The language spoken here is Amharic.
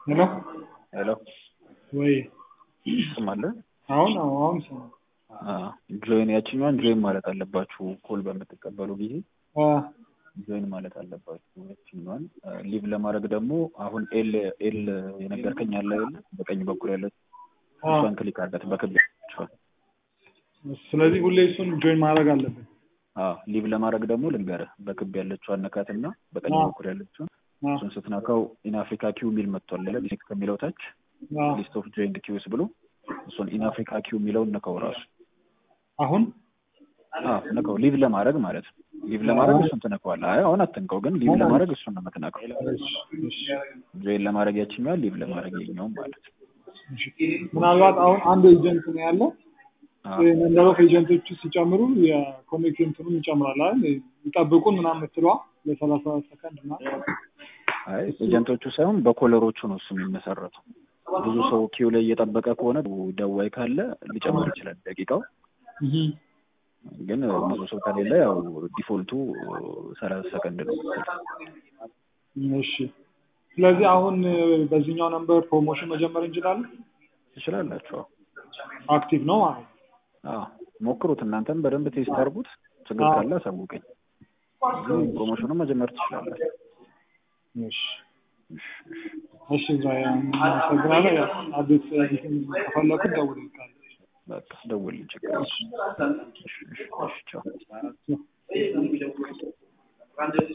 ሄሎ ሄሎ ወይ ትሰማለህ? አሁን አዎ አሁን ሰማ ጆይን ያችኛዋን ጆይን ማለት አለባችሁ። ኮል በምትቀበሉ ጊዜ አ ጆይን ማለት አለባችሁ። ያችኛዋን ሊቭ ለማድረግ ደግሞ አሁን ኤል ኤል የነገርከኝ አለ የለ በቀኝ በኩል ያለች አ እሷን ክሊክ አድርጋት በክብ ያለችዋን። ስለዚህ ሁሌ እሱን ጆይን ማድረግ አለብን። አዎ ሊቭ ለማድረግ ደግሞ ልንገርህ በክብ ያለችዋን ነካትና በቀኝ አ በኩል ያለችውን አ እሱን ስትነካው ኢን አፍሪካ ኪው የሚል መጥቷል አይደል? ሊንክ ከሚለው ታች አ ሊስት ኦፍ ጆይንድ ኪውስ ብሎ እሱን ኢን አፍሪካ ኪው የሚለውን ነካው ራሱ አሁን አዎ ነካው። ሊቭ ለማድረግ ማለት ነው። ሊቭ ለማድረግ እሱን ትነካዋለህ። አይ አሁን አትንቀው፣ ግን ሊቭ ለማድረግ እሱን ነው የምትነካው። እሺ እሺ ጆይን ለማድረግ ያችኛዋል፣ ሊቭ ለማድረግ የኛውም ማለት ነው። እሺ ምናልባት አሁን አንድ ኤጀንት ነው ያለው አዎ ነምበር ኦፍ ኤጀንቶቹ ሲጨምሩ የኮኔክት እንትኑም ይጨምራል አይደል? ይጠብቁን ምናምን የምትለዋ ለሰላሳ ሰከንድ እና አይ ኤጀንቶቹ ሳይሆን በኮለሮቹ ነው እሱ የሚመሰረተው። ብዙ ሰው ኪው ላይ እየጠበቀ ከሆነ ደዋይ ካለ ሊጨምር ይችላል ደቂቃው። እህ ግን ብዙ ሰው ከሌለ ያው ዲፎልቱ ሰላሳ ሰከንድ ነው። እሺ ስለዚህ አሁን በዚህኛው ነምበር ፕሮሞሽን መጀመር እንችላለን። ትችላላችሁ። አክቲቭ ነው ማለት ነው። አዎ ሞክሩት፣ እናንተም በደንብ ቴስት አድርጉት። ችግር አዎ። ካለ አሳውቀኝ። ግን ፕሮሞሽኑን መጀመር ትችላላችሁ። እሺ እሺ፣ እሺ። እሺ ዛሬ አመሰግናለሁ። ያው አዲስ እንትን ከፈለኩ ደውልልካለሁ። በቃ ደውልልኝ፣ ችግር የለም። እሺ፣ እሺ፣ እሺ፣ ቻው።